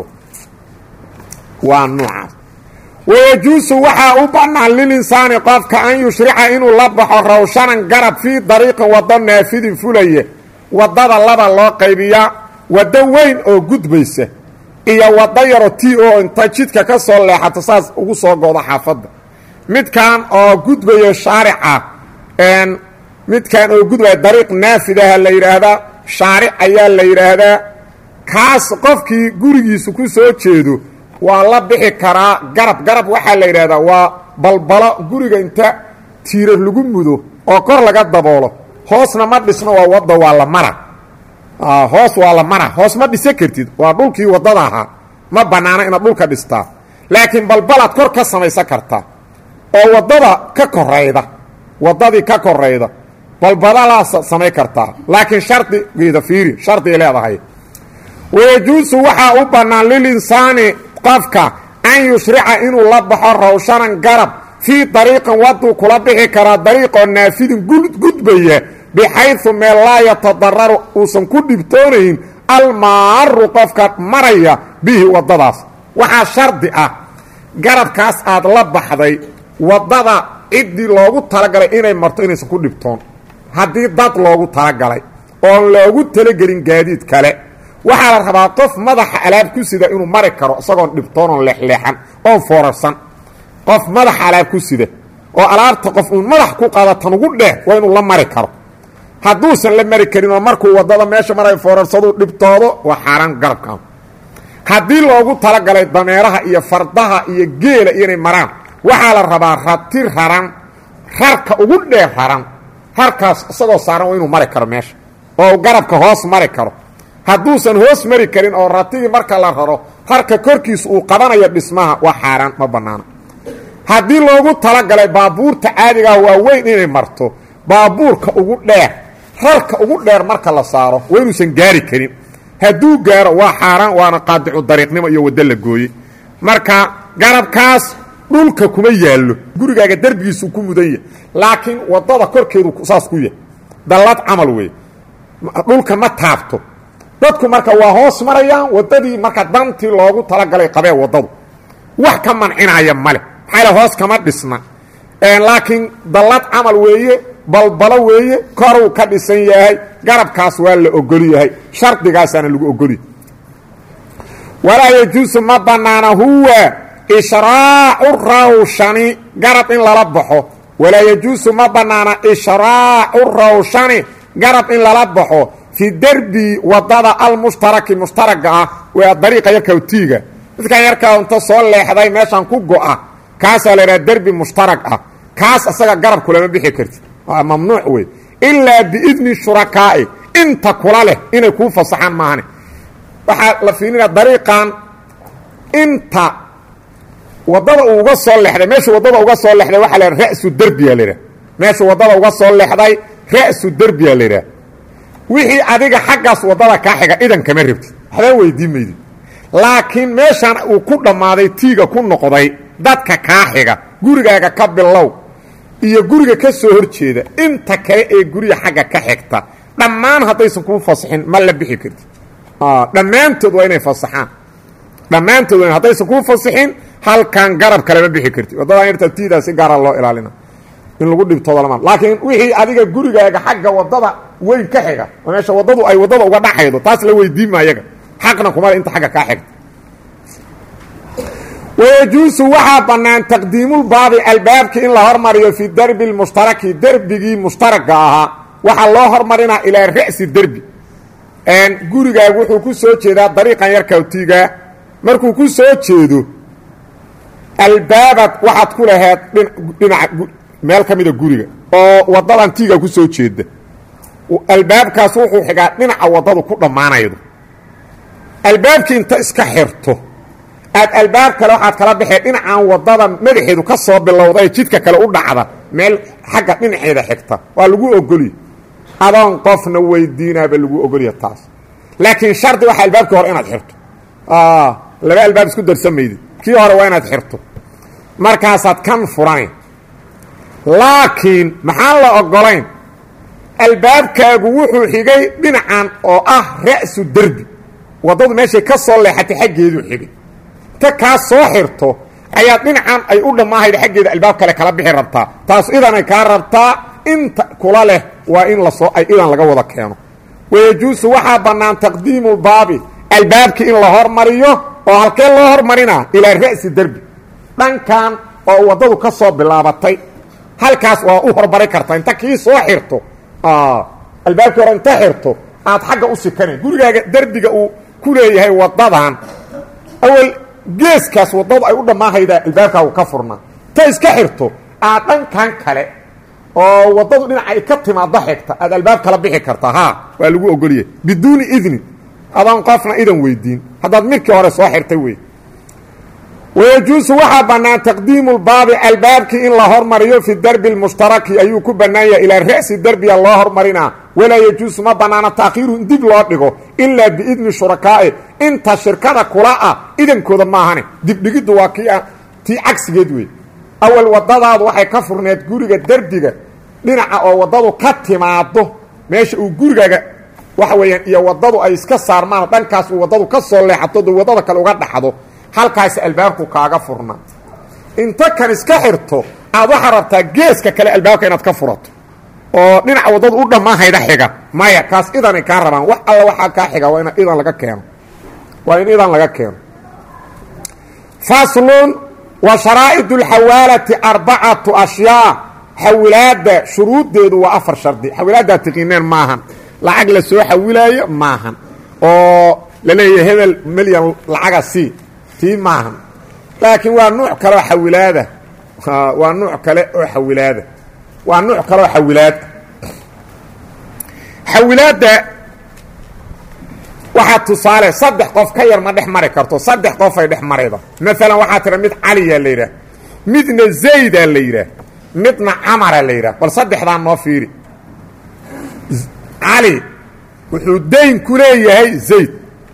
waa noocaas wayajuusu waxaa u bannaan lilinsaani qofka an yushrica inuu la baxo rawshanan garab fii dariiqin waddo naafidin fulaya waddada laba loo qaybiyaa waddo weyn oo gudbaysa iyo waddo yaro ti oo inta jidka ka soo leexato saas ugu soo goodo xaafadda midkan oo gudbaya shaarica midkan oo gudbaya dariiq naafidaha la yidhaahdaa shaaric ayaa la yidhaahdaa kaas qofkii gurigiisu ku soo jeedo waa la bixi karaa garab garab waxaa la yidhahdaa waa balbalo guriga inta tiirar lagu mudo oo kor laga daboolo hoosna ma dhisno waa wadda waa la mara hoos waa la mara hoos ma dhisa kartid waa dhulkii waddada ahaa ma bannaana inaad dhulka dhistaa laakiin balbalaad kor ka samaysan kartaa oo waddada ka korayda waddadii ka korayda balbalalaad samay kartaa laakiin shardigeeda fiiri shardigay leedahay wayajuusu waxaa u bannaan lilinsaani qofka an yushrica inuu la baxo rawshanan garab fii dariiqin wadduu kula bixi karaa dariiqoo naafidin gudbaya bixaydu meel laa yatadararu uusan ku dhibtoonayn almaaru qofka maraya bihi waddadaas waxaa shardi ah garabkaas aad la baxday waddada ciddii loogu talagalay inay marto inaysan ku dhibtoon haddii dad loogu talagalay oon loogu talagelin gaadiid kale waxaa la rabaa qof madaxa alaab ku sida inuu mari karo isagoon dhibtoon oon leexleexan oon foorarsan qof madaxa alaab ku sida oo alaabta qof uun madax ku qaada tan ugu dheh waa inuu la mari karo hadduusan la mari karin oo markuu waddada meesha maray foorarsaduu dhibtoodo waa xaaraan garabka haddii loogu talagalay dameeraha iyo fardaha iyo geela inay maraan waxaa la rabaa rati raran rarka ugu dheer raran rarkaas isagoo saaran waa inuu mari karo meesha oo garabka hoos mari karo hadduusan hoos mari karin oo ratigii marka la raro rarka korkiisa uu qabanayo dhismaha waa xaaraan ma bannaana haddii loogu talagalay baabuurta caadigaah waa weyn inay marto baabuurka ugu dheer rarka ugu dheer marka la saaro waa inuusan gaari karin hadduu gaaro waa xaaraan waana qaadicu dariiqnimo iyo waddo la gooyey marka garabkaas dhulka kuma yaallo gurigaaga derbigiisuu ku mudan yahay laakiin waddada korkeedu saas ku yahay dallad camal weeye dhulka ma taabto dadku marka waa hoos marayaan waddadii marka dantii loogu talagalay qabee waddadu wax ka mancinaya male maxaa hoos kama dhisna laakiin dallad camal weeye balbalo weeye koruu ka dhisan yahay garabkaas waa la ogol yahay shardigaasaana lagu ogolyahy walaa yajuusu ma bannaana huwa ishraacu rawshani garab in lala baxo walaa yajuusu ma bannaana ishraacu rawshani garab in lala baxo fi derbi waddada almushtaraki mushtaraga ah waa dariiqa yarka tiiga midkan yarkaa inta soo leexday meeshaan ku go'a kaasaa la idhaha derbi mushtarag ah kaas asaga garabku lama bixi karti waa mamnuuc wey ilaa biidni shurakaa'i inta kula leh inay kuu fasaxaan maahane waxaa la fiilinaya dariiqan inta waddada uu uga soo leexday meesha waddada uga soo leexday waxaa la ra'su derbiya la idhaha meesha waddada uga soo leexday ra'su derbiya la idhaha wixii adiga xaggaas waddada kaa xiga idan kama rabtid waxba weydii maydid laakiin meeshaan uu ku dhammaaday tiiga ku noqday dadka kaa xiga gurigaaga ka bilow iyo guriga ka soo hor jeeda inta kale ee guriga xagga ka xigta dhammaan haddaysan kuu fasaxin ma la bixi kartid dhammaantood waa inay fasaxaan dhammaantood waa haddaysan kuu fasaxin halkan garab kalema bixi kartid waddada irta tiidaa si gaara loo ilaalina in lagu dhibtoodo lamaan laakiin wixii adiga gurigaaga xagga waddada weyn ka xiga oo meesha waddadu ay waddada uga dhaxaydo taas la weydiima ayaga xaqna kumale inta xagga kaa xigta wayajuusu waxaa bannaan taqdiimulbaabi albaabkii in la hormariyo fii derbi lmushtaraki derbigii mushtaraga ahaa waxaa loo hormarinaa ilaa ra'si derbi gurigaagu wuxuu ku soo jeedaa dariiqan yarkawtiga markuu ku soo jeedo albaabad waxaad ku laheed dhinaca meel ka mida guriga oo waddadan tiiga ku soo jeeda albaabkaas wuxuu xigaa dhinaca waddadu ku dhammaanaydo albaabkii inta iska xirto aad albaab kale waxaad kala baxee dhinacan waddada madaxeedu ka soo bilowday jidka kale u dhacda meel xagga dhinaceeda xigta waa lagu ogolya adoon qofna weydiinaaba lagu ogolya taas laakiin shardi waxa albaabkii hore inaad xirto laba albaab isku darsamaydi kii hore waa inaad xirto markaasaad kan furanayn laakiin maxaan la ogolayn albaabkaagu wuxuu xigay dhinacan oo ah ra'su derbi waddadu meeshay ka soo leexatay xaggeeduu xigay ta kaa soo xirto ayaa dhinacan ay u dhammaahayda xaggeeda albaab kale kala bixi rabtaa taas idanay kaa rabtaa inta kula leh waa in lasoo ay idan laga wada keeno wayajuusu waxaa bannaan taqdiimulbaabi albaabkii in la hormariyo oo halkee loo hormarinaa ilaa ra'si derbi dhankan oo waddadu ka soo bilaabatay halkaas waa u hormari kartaa inta kii soo xirto albaabkii hore inta xirto aad xagga u sikanayn gurigaaga derbiga uu ku leeyahay waddadan awal geeskaas waddadu ay u dhammaahaydaa albaabkaagu ka furnaa ta iska xirto aad dhankan kale oo waddadu dhinaca ay ka timaaddo xigta aad albaab kala bixi kartaa haa waa lagu ogoliyay biduuni idni adoon qofna idan weydiin haddaad midkii hore soo xirtay wey wayajuusu waxaa bannaan taqdiimulbaabi albaabkii in la hormariyo fi derbi lmushtaraki ayuu ku bannaan yahay ilaa ra'si derbiya loo hormarinaa walaa yajuusu ma bannaana taakhiiru in dib loo dhigo ilaa biidni shurakaa'i inta shirkada kula ah idankooda maahane dibdhigiddu waa kii tii cagsigeed wey awal waddadaadu waxay ka furneed guriga derbiga dhinaca oo waddadu ka timaado meesha uu gurigaaga waxa weeyaan iyo waddadu ay iska saarmaan dhankaas uu waddadu ka soo leexato do waddada kale uga dhaxdo halkaasi albaabku kaaga furnaa inta kan iska xirto aad waxaa rabtaa geeska kale albaabka inaad ka furato oo dhinaca waddadu u dhammaahayda xiga maya kaas idanay kaa rabaan wax alla waxaa kaa xiga waa in idan laga keeno waa in idan laga keeno faslun wa sharaa'id اlxawaalati arbacatu ashyaa xawilaadda shuruuddeedu waa afar shardi xawilaaddaa tiqiineen maahan lacag la soo xawilaayo maahan oo la leeyahay hebel milyan lacaga sii tii maahan laakiin waa nuuc kaleoo xawilaada waa nuuc kale oo xawilaada waa nuuc kaleoo xawilaad xawilaadda waxaa tusaale saddex qof ka yar ma dhex mari karto saddex qof ay dhex marayda maalan waxaa tira mid caliyaa la yidhaah midna zaydaa la yidhaah midna camara la yidhaah bal saddexdaa noo fiiri cali wuxuu dayn ku leeyahay zayd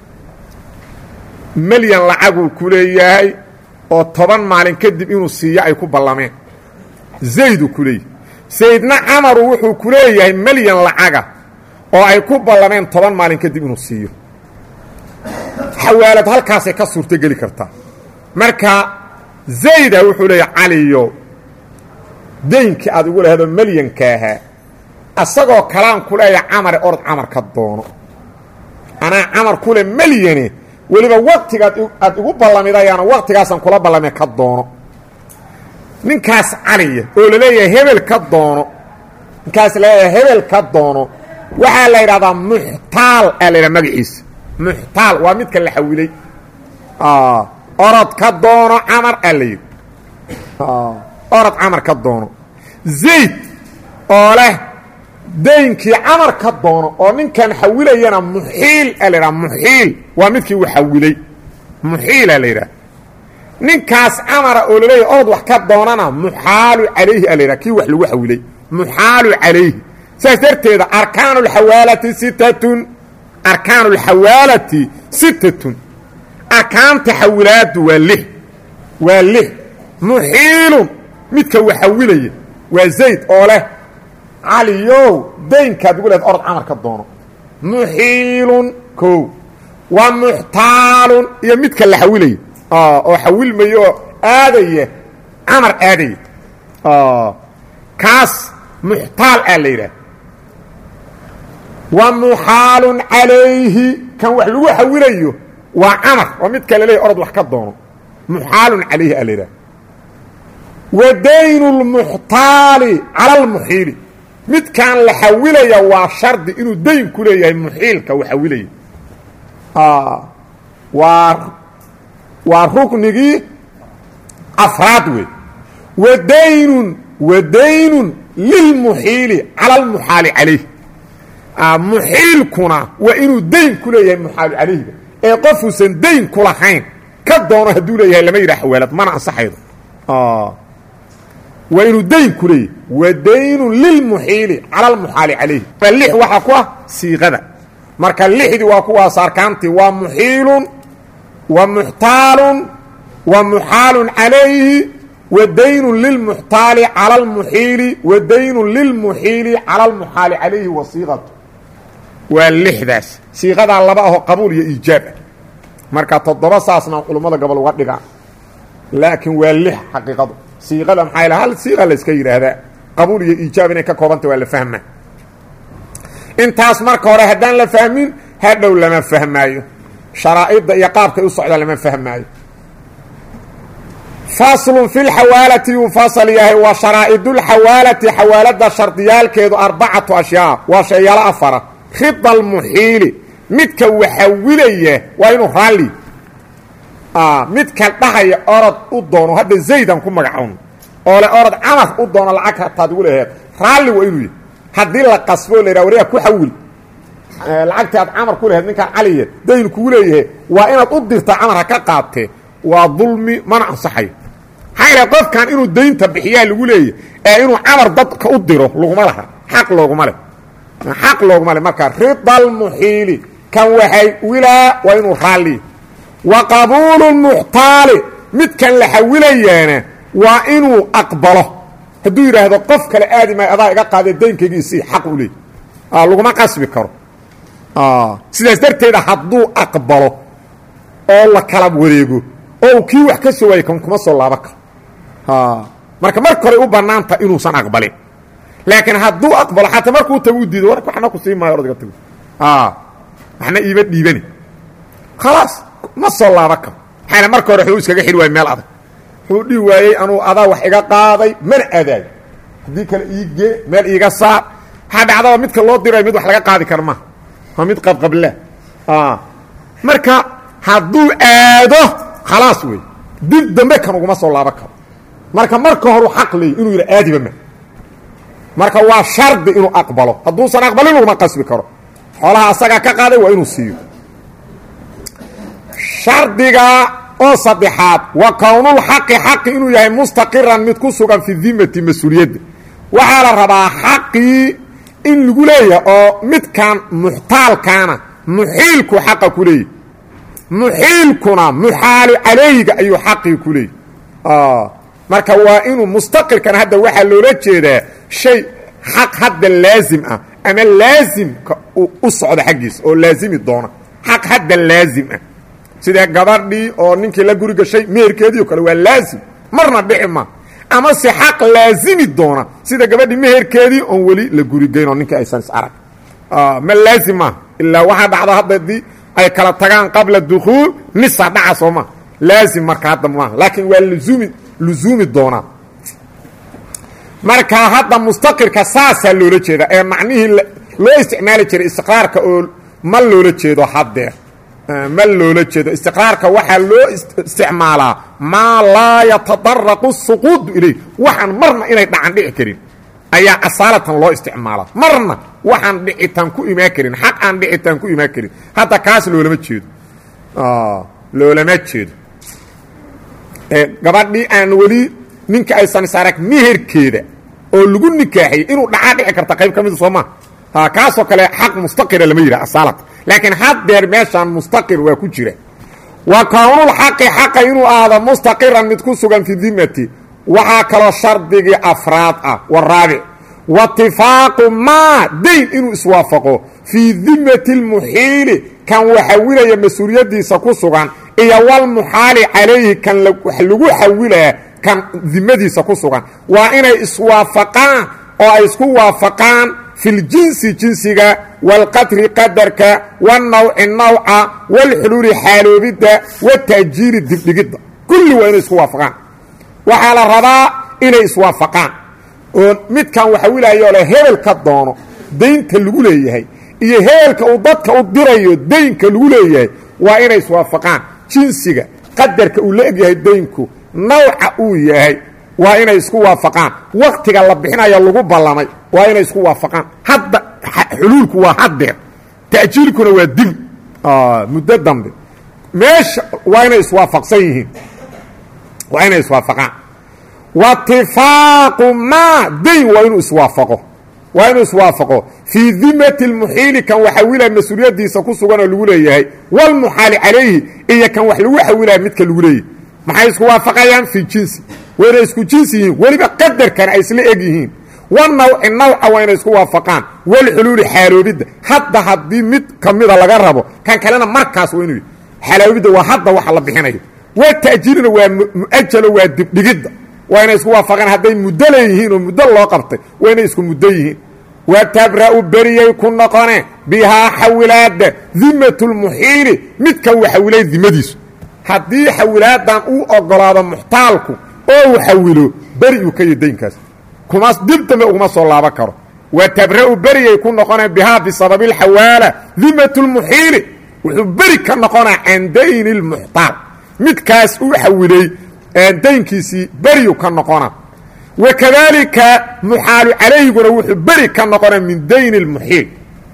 melyan lacaguu ku leeyahay oo toban maalin kadib inuu siiyo ay ku ballameen zayduu ku leeyahay zaydna camaru wuxuu ku leeyahay melyan lacaga oo ay ku ballameen toban maalin kadib inuu siiyo xawaalad halkaasay ka suurto geli kartaa marka zayda wuxuu leeyahay caliyo daynkii aad igu laheedoo melyanka ahaa asagoo kalaan ku leeyahay camare orod camar ka doono anaa camar kule melyane weliba waktigaad aad igu ballamidayaana waktigaasaan kula ballamee ka doono ninkaas caliya oo la leeyahay hebel ka doono ninkaas laleeyahay hebel ka doono waxaa la yidhahdaa muxtaal aa la yidhaha magaciisa muxtaal waa midka la xawilay orod ka doono camar aa la yidhi orod camar ka doono zayd oo leh daynkii camar ka doono oo ninkan xawilayana muxiil aa la yidhaha muxiil waa midkii uu xawilay muxiila la yidhaha ninkaas camara oo laleeyahy orod wax ka doonana muxaalu calayhi aa la yidhaha kii wax lagu xawilay muxaalu calayhi saas darteeda arkaan اlxawaalati sittatun arkaan اlxawaalati sittatun arkaanta xawilaadu waa lix waa lix muxiilun midka waxawilaya waa zayd oo leh caliyow daynkaad ugu leed orod camar ka doono muxiilun kow waa muxtaalun iyo midka la xawilaya oo xawilmaya oo aadaya camar aadaya kaas muxtaal aa la yidhaah wa muxaalun calayhi kan wax lagu xawilayo waa camar waa midka la leeyahy orod wax ka doono muxaalun calayhi aa la yidhaah wa daynu lmuxtaali cala almuxiili midkan la xawilaya waa shardi inuu dayn ku leeyahay muxiilka uu xawilaya waa waa ruknigii afraad wey wa daynun wa daynun lilmuxiili cala almuxaali calayh muxiilkuna waa inuu dayn ku leeyahay muxaalu calayhiga ee qofuusan dayn ku lahayn ka doono hadduu leeyahay lama yidhaha xawaalad mana ansaxaydo waa inuu dayn ku leeyahay wa daynun lilmuxiili cala almuxaali calayhi lix waxaa ku ah siiqada marka lixdii waa kuwaas arkaantii waa muxiilun wa muxtaalun wa muxaalun calayhi wa daynun lilmuxtaali cala almuxiili wa daynun lilmuxiili cala almuxaali calayhi wasiiqatu waa lixdaas siiqadaa laba ahoo qabuul iyo iijaab ah marka toddoba saasna culummada gobol uga dhigaan laakiin waa lix xaqiiqadu siiqada maxaa yal hal siiqa la iska yidhaahdaa qabuul iyo iijaab inay ka koobanta waa la fahma intaas marka hore haddaan la fahmin hadhow lama fahmaayo sharaa'idda iyo qaabkay u socdaa lama fahmaayo faslun fi lxawaalati yuu fasal yahay wa sharaa'idulxawaalati xawaalada shardiyaalkeedu arbacatu ashyaa waa sheeyaalo afara rida almuxiili midka waxawilaya waa inuu raalli midka dhahaya orod u doono hadda zaydan ku magacowno oo le orod camar u doono lacag hataad ugu leheed raalli waa inuu yahy haddii la qasbo la yidhaha waryaa ku xawil lacagtii aad camar ku leheed ninkaan caliya dayn kugu leeyahay waa inaad u dirta camar ha ka qaatee waa dulmi mana ansaxayo maxaa yidhaha qofkan inuu daynta bixiyaa lagu leeyahy ee inuu camar dadka u diro laguma laha xaq looguma leh xaq looguma leh marka rida almuxiili kan waxay wilaa waa inuu raalli wa qabuulu muxtaali midkan la xawilayaana waa inuu aqbalo hadduu yidhaahdo qof kale aadi maayo adaa iga qaadee daynkaygiisii xaq u leey laguma qasbi karo sidaas darteeda hadduu aqbalo oo la kala wareego oo uu kii wax ka soo waayey kan kuma soo laaban karo marka marka hore u bannaanta inuusan aqbalin laakiin hadduu aqbalo xataa markuu tago u diido war waxna ku sii maayo ordaga tago waxna iiba dhiibani khalaas ma soo laaban karo maxayna marka hore wuxuu iskaga xidhi waayey meel adag wuxuu dhihi waayey anuu adaa wax iga qaaday mana adaayo haddii kale iigee meel iiga saar waxaa dhacdaba midka loo diray mid wax laga qaadi kara maha waa mid qabqabla marka hadduu aado khalaas wey dib dambe kan uguma soo laaban karo marka marka horu xaq leey inuu yidha aadiba ma marka waa shardi inuu aqbalo hadduusan aqbalin uguma qasbi karo xoolaha asagaa ka qaaday waa inuu siiyo shardiga oo saddexaad wa kownulxaqi xaqi inuu yahay mustaqiran mid ku sugan fi dimati mas-uuliyadda waxaa la rabaa xaqii in lagu leeyahay oo midkan muxtaalkaana muxiilku xaqa ku leeyahy muxiilkuna muxaalu calayhiga ayuu xaqii ku leeyahy marka waa inuu mustaqirkan hadda waxaa loola jeedaa shay xaq hadda laazim ah ama laazimka u socda xaggiisa oo laazimi doona xaq hadda laazim ah sida gabadhii oo ninkii la guri gashay meherkeedii o kale waa laazim marna dhici ma ama se xaq laazimi doona sida gabadhii meherkeedii oon weli la gurigeyn oo ninkii aysan is arag ma laazim maaha ilaa waxaa dhacda hadda dii ay kala tagaan qabla dukhuul nisa dhaca soo maa laazim marka hadda maaha laakiin waa luzumi luzuumi doonaa marka hadda mustaqirka saasaa loola jeeda ee macnihii loo isticmaali jiray istiqraarka oo ma loola jeedo haddeer ma loola jeedo istiqraarka waxaa loo isticmaalaa maa laa yatadaraqu suquudu ilayh waxaan marna inay dhacan dhici karin ayaa asaalatan loo isticmaalaa marna waxaan dhicitaan ku imaan karin xaq aan dhicitaan ku imaan karin hadda kaas loolama jeedo loolama jeedo gabadhii aan weli ninka aysan is arag meherkeeda oo lagu nikaaxiyey inuu dhacaa dhici karta qayb ka mida soo maa kaasoo kale xaq mustaqira lama yidhaha asaalatan laakiin haddeer meeshaan mustaqir waa ku jira wa kownulxaqi xaqa inuu aado mustaqiran mid ku sugan fi dimati waxaa kaloo shardigii afraad ah waraabic watifaaqu maa dayn inuu iswaafaqo fii dimati lmuxiili kan waxawilaya mas-uuliyaddiisa ku sugan iyo walmuxaali calayhi kan wax lagu xawilaa kan dimadiisa ku sugan waa inay iswaafaqaan oo ay isku waafaqaan fi ljinsi jinsiga wاlqadri qadarka wاnawci nawca wاlxuluuli xaaloobidda wataajiiri dibdhigidda kulli waa inay isku waafaqaan waxaa la rabaa inay iswaafaqaan oo midkan waxawilaayoo le hebel ka doono daynta lagu leeyahay iyo hebelka uu dadka u dirayo daynka lagu leeyahay waa inay iswaafaqaan jinsiga qadarka uu la egyahay daynku nawca uu yahay waa inay isku waafaqaan waktiga la bixinayo lagu ballamay waa inay isku waafaqaan hadda xuluulku waa haddeer ta'jiilkuna waa dib muddo dambe meesha waa inay iswaafaqsan yihiin waa inay iswaafaqaan watifaaqu maa dayn waa inuu iswaafaqo waa inuu iswaafaqo fii dimati lmuxiili kan waxawilaa mas-uuliyaddiisa ku sugan oo lagu leeyahay walmuxaali calayhi iyo kan wax lagu xawilaya midka lagu leeyahay maxay isku waafaqayaan fii jinsi waa inay isku jinsi yihiin weliba qadarkana ay isla eg yihiin wanawci nawca waa inay isku waafaqaan walxuluuli xaaloobidda hadda haddii mid ka mida laga rabo kan kalena markaas waa inuu xaaloobidda waa hadda waxa la bixinayo wa ta'jiirina waa mu'ajalo waa dibdhigidda waa inay isku waafaqaan hadday muddo leeyihiin oo muddo loo qabtay waa inay isku muddo yihiin wa tabra'u beriyay ku noqone bihaa xawilaadda dimatulmuxiili midkan uu xawilay dimadiisu haddii xawilaadan uu ogolaado muxtaalku oo uu xawilo beri uu ka yahy daynkaas kuma dib dambe uguma soo laaban karo wa tabra'u beriyay ku noqonee bihaa bisababi alxawaala dimatulmuxiili wuxuu beri ka noqonaa can dayni اlmuxtaal midkaas uu xawilay daynkiisii beriyu ka noqona wa kadaalika muxaalu calayhiguna wuxuu beri ka noqonaa min dayni اlmuxiil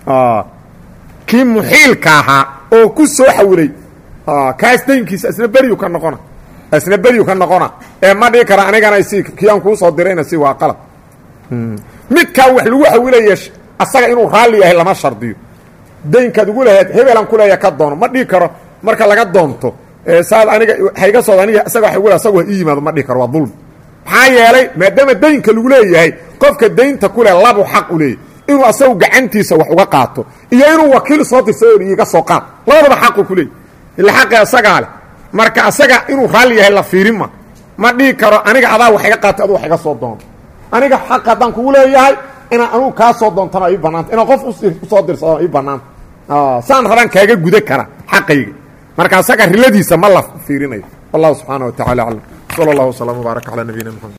kii muxiilka ahaa oo ku soo xawilay kaas daynkiisa isna beriyu ka noqona isna beriyu ka noqona ee ma dhigi kara anigana si kii aan kuu soo dirayna si waa qalad midkaa wax lagu xawilaya asaga inuu raalli yahay lama shardiyo daynkaad ugu lahayd hebelan kuleeya ka doono ma dhigi karo marka laga doonto saad aniga hayga sooda aniga isaga wa gu asaga ii yimaado ma dhigi karo waa dulmi maxaa yeelay maadaama daynka lagu leeyahay qofka daynta kule labu xaq u leeyahy inuu asagu gacantiisa wax uga qaato iyo inuu wakiil soo dirsayo iiga soo qaad labadaba xaqu ku leeyay ila xaqi asagaa leh marka asaga inuu raalli yahay la fiirinma ma dhihi karo aniga adaa wax iga qaatay adu wax iga soo doonto aniga xaq haddaan kugu leeyahay inaan anugu kaa soo doontana ii bannaanta inaan qof usoo dirsado ii bannaanta saan rabaan kaaga guda kara xaqayga marka asaga riladiisa ma la fiirinayo wallahu subxaana wa tacala aclam sala allahu waslama wbaaraka calaa nabiyina mxamed